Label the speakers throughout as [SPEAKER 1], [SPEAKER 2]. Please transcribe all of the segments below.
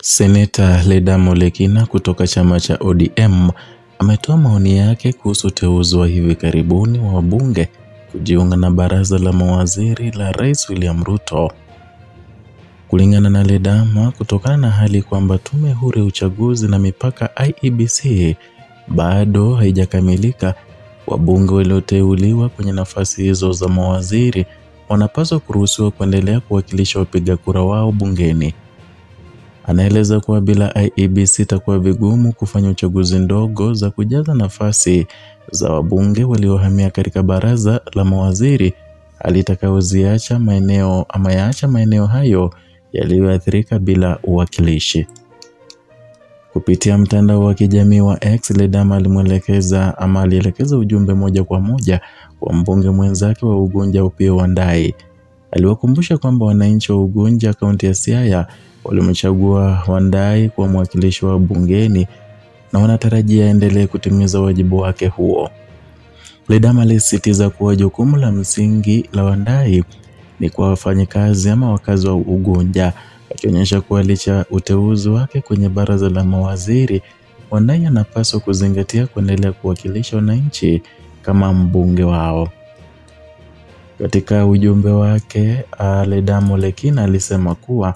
[SPEAKER 1] Seneta Ledamo Lekina kutoka chama cha ODM ametoa maoni yake kuhusu uteuzi wa hivi karibuni wa wabunge kujiunga na baraza la mawaziri la Rais William Ruto. Kulingana na Ledama, kutokana na hali kwamba tume huru ya uchaguzi na mipaka IEBC bado haijakamilika, wabunge walioteuliwa kwenye nafasi hizo za mawaziri wanapaswa kuruhusiwa kuendelea kuwakilisha wapiga kura wao bungeni. Anaeleza kuwa bila IEBC itakuwa vigumu kufanya uchaguzi ndogo za kujaza nafasi za wabunge waliohamia katika baraza la mawaziri, hali itakayoziacha maeneo ama yaacha maeneo hayo yaliyoathirika bila uwakilishi. Kupitia mtandao wa kijamii wa X, Ledama alimwelekeza ama alielekeza ujumbe moja kwa moja kwa mbunge mwenzake wa Ugunja Opiyo Wandayi. Aliwakumbusha kwamba wananchi wa Ugunja kaunti ya Siaya walimchagua Wandayi kuwa mwakilishi wa bungeni na wanatarajia aendelee kutimiza wajibu wake huo. Ledama alisisitiza kuwa jukumu la msingi la Wandayi ni kwa wafanyikazi ama wakazi wa Ugunja, akionyesha kuwa licha uteuzi wake kwenye baraza la mawaziri, Wandayi anapaswa kuzingatia kuendelea kuwakilisha wananchi kama mbunge wao. Katika ujumbe wake, Ledamo Lekina alisema kuwa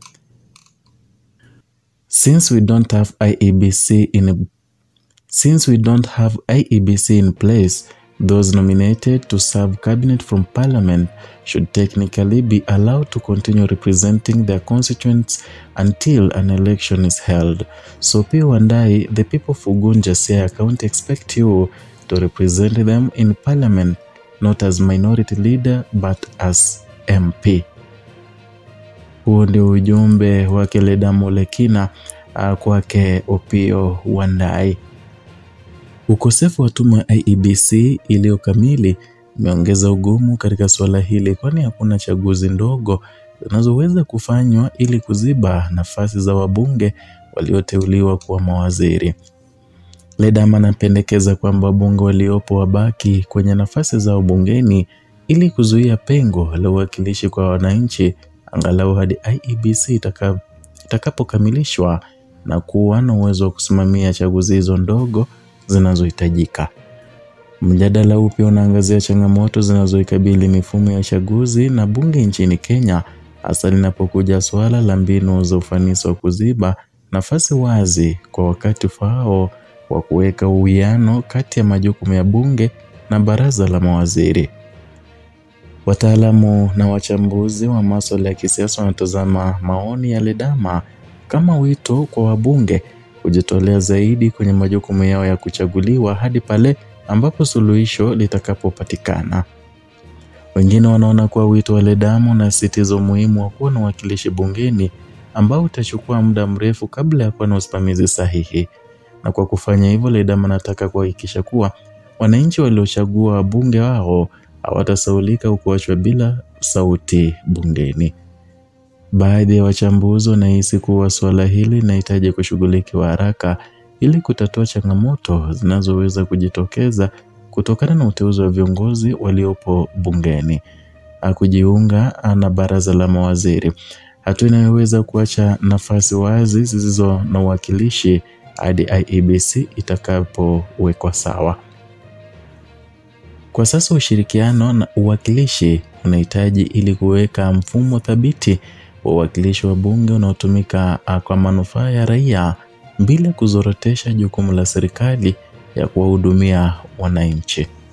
[SPEAKER 1] Since we don't have IEBC in since we don't have IEBC in place, those nominated to serve cabinet from parliament should technically be allowed to continue representing their constituents until an election is held. So P. Wandayi, the people of Ugunja Siaya County expect you to represent them in parliament, not as minority leader but as MP. Huu ndio ujumbe wake Ledamo Lekina uh, kwake Opiyo Wandayi. Ukosefu wa tume ya IEBC iliyo kamili umeongeza ugumu katika suala hili, kwani hakuna chaguzi ndogo zinazoweza kufanywa ili kuziba nafasi za wabunge walioteuliwa kuwa mawaziri. Ledama anapendekeza kwamba wabunge waliopo wabaki kwenye nafasi zao bungeni ili kuzuia pengo la uwakilishi kwa wananchi angalau hadi IEBC itaka, itakapokamilishwa na kuwa na uwezo wa kusimamia chaguzi hizo ndogo zinazohitajika. Mjadala huu pia unaangazia changamoto zinazoikabili mifumo ya chaguzi na bunge nchini Kenya, hasa linapokuja suala la mbinu za ufanisi wa kuziba nafasi wazi kwa wakati ufaao wa kuweka uwiano kati ya majukumu ya bunge na baraza la mawaziri. Wataalamu na wachambuzi wa masuala ya kisiasa wanatazama maoni ya Ledama kama wito kwa wabunge kujitolea zaidi kwenye majukumu yao ya kuchaguliwa hadi pale ambapo suluhisho litakapopatikana. Wengine wanaona kuwa wito wa Ledama unasisitiza umuhimu wa kuwa na uwakilishi bungeni ambao utachukua muda mrefu kabla ya kuwa na usimamizi sahihi. Na kwa kufanya hivyo, Ledama anataka kuhakikisha kuwa wananchi waliochagua wabunge wao hawatasaulika au kuachwa bila sauti bungeni. Baadhi ya wachambuzi wanahisi kuwa suala hili linahitaji kushughulikiwa haraka ili kutatua changamoto zinazoweza kujitokeza kutokana na uteuzi wa viongozi waliopo bungeni kujiunga na baraza la mawaziri, hatua inayoweza kuacha nafasi wazi zisizo na uwakilishi hadi IEBC itakapowekwa sawa. Kwa sasa ushirikiano na uwakilishi unahitaji ili kuweka mfumo thabiti wa uwakilishi wa bunge unaotumika kwa manufaa ya raia bila kuzorotesha jukumu la serikali ya kuwahudumia wananchi.